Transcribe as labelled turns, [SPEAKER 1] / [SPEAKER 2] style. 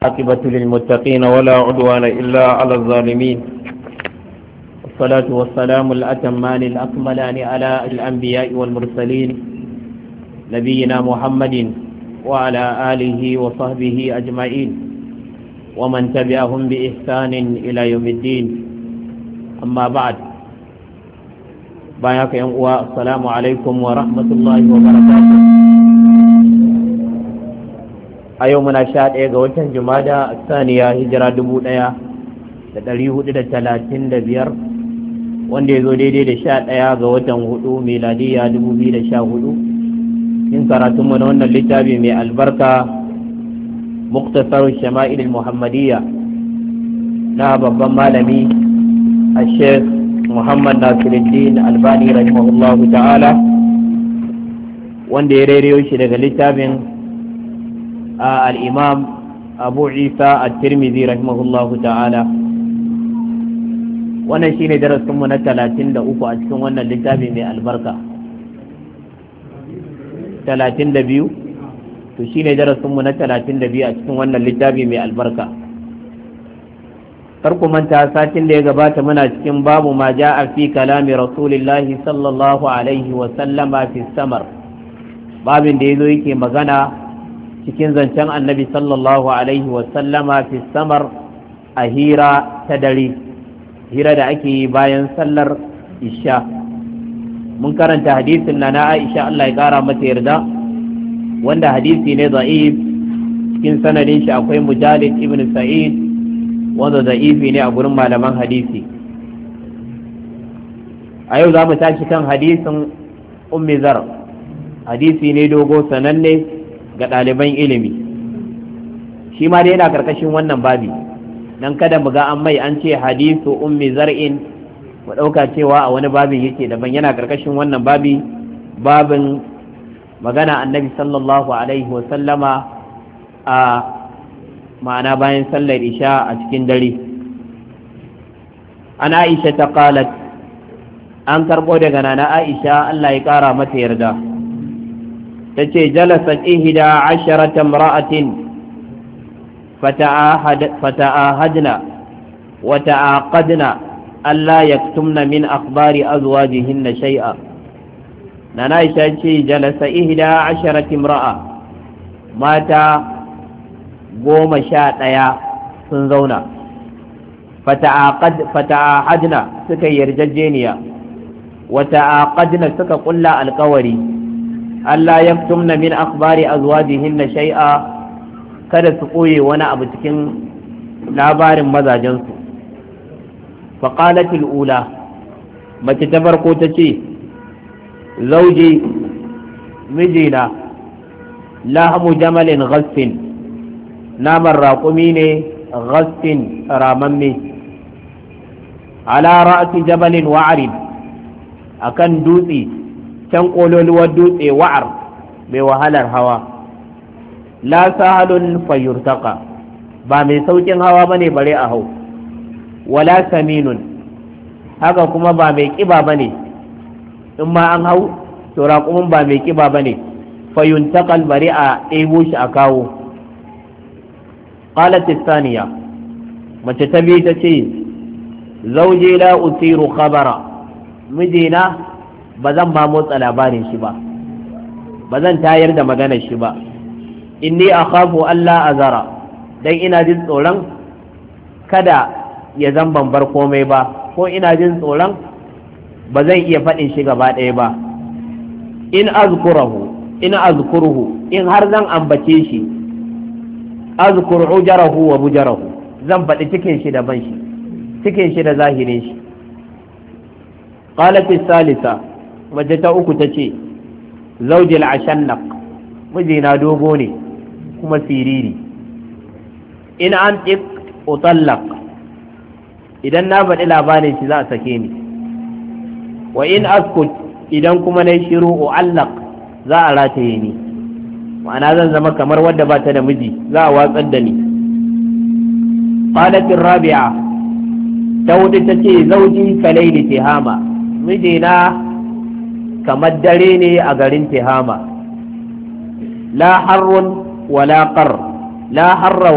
[SPEAKER 1] عاقبة للمتقين ولا عدوان إلا على الظالمين والصلاة والسلام الأتمان الأكملان على الأنبياء والمرسلين نبينا محمد وعلى آله وصحبه أجمعين ومن تبعهم بإحسان إلى يوم الدين أما بعد باياك يوم السلام عليكم ورحمة الله وبركاته a yau muna sha ɗaya ga watan jumada saniya hijira dubu ɗaya da ɗari hudu da talatin da biyar wanda ya zo daidai da sha ɗaya ga watan hudu miladiya dubu biyu da sha hudu in karatunmu na wannan littafi mai albarka muktasar shama'il muhammadiyya na babban malami a sheikh muhammad nasiruddin albani rahimahullahu ta'ala wanda ya rairayo shi daga littafin الإمام أبو عيسى الترمذي رحمه الله تعالى wannan shine darasinmu na talatin da uku a cikin wannan littafi mai albarka talatin da biyu to shine darasinmu na talatin da biyu a cikin wannan littafi mai albarka ku manta satin da ya gabata muna cikin babu ma ja'a fi kalami rasulillahi sallallahu alaihi wa sallama fi samar babin da yazo yake magana cikin zancen annabi sallallahu alaihi wasallama fi samar a hira ta dare hira da ake yi bayan sallar isha mun karanta hadisin na na aisha Allah ya kara mata yarda wanda hadisi ne za'if cikin sanadin shi akwai mujalid ibn sa'id wanda za'ifi ne a gurin malaman hadisi a yau za mu tashi kan hadisin ummi zar hadisi ne dogo sananne ga ɗaliban ilimi shi ma dai yana karkashin wannan babi dan kada mu ga an mai an ce hadisu ummi zar'in mu ɗauka cewa a wani babin yake daban yana karkashin wannan babi babin magana annabi sallallahu alaihi wa sallama a ma'ana bayan sallar isha a cikin dare an aisha ta qalat an karɓo daga nana aisha Allah ya ƙara mata yarda تتي جلست إهدى عشرة امرأة فتعاهد فتعاهدنا وتعاقدنا ألا يكتمن من أخبار أزواجهن شيئا ننايشة جلس إهدى عشرة امرأة مات قوم شاء سنزونا فتعاقد فتعاهدنا سكي يرججينيا وتعاقدنا سكا قل القوري Allah ya tumna min akhbari azwajihinna shay'a kada su koye wani abu cikin labarin mazajensu faqalatil ula mace ta farko ta ce zauji mijina lahamu jamalin ghasfin naman raƙumi ne ghasfin ramamme ala ra'si jabalin wa'arin akan dutse can ƙololuwar dutse wa'ar mai wahalar hawa la sahalun fayyurtaka ba mai saukin hawa ba ne bare a hau wala saminun haka kuma ba mai ƙiba ba ne in ma an hau to raƙumin ba mai ƙiba ba ne fayyuntakal bare a ɗebo shi a kawo qalat saniya mace ta biyu ta ce zauje la usiru khabara mijina ba zan ma motsa labarin shi ba ba zan tayar da maganar shi ba inni akhafu Allah azara dan ina jin tsoron kada ya zan ban bar komai ba ko ina jin tsoron ba zan iya faɗin shi gaba ɗaya ba in azkurahu in azkuruhu in har zan ambace shi azkur ujarahu wa bujarahu zan faɗi cikin shi da ban shi cikin shi da zahirin shi qalat salisa waje ta uku ta ce zaujil ashannaq mijina dogo ne kuma siriri in an ɗik utallaq idan na faɗi labarin shi za a sake ni wa in askut idan kuma na shiru u'allaq za a rataye ni ma'ana zan zama kamar wadda ba ta da miji za a watsar da ni qalatin rabi'a ta hudu ta ce zauji kalaili tihama mijina kamar dare ne a garin tihama la harrun wala qar la harra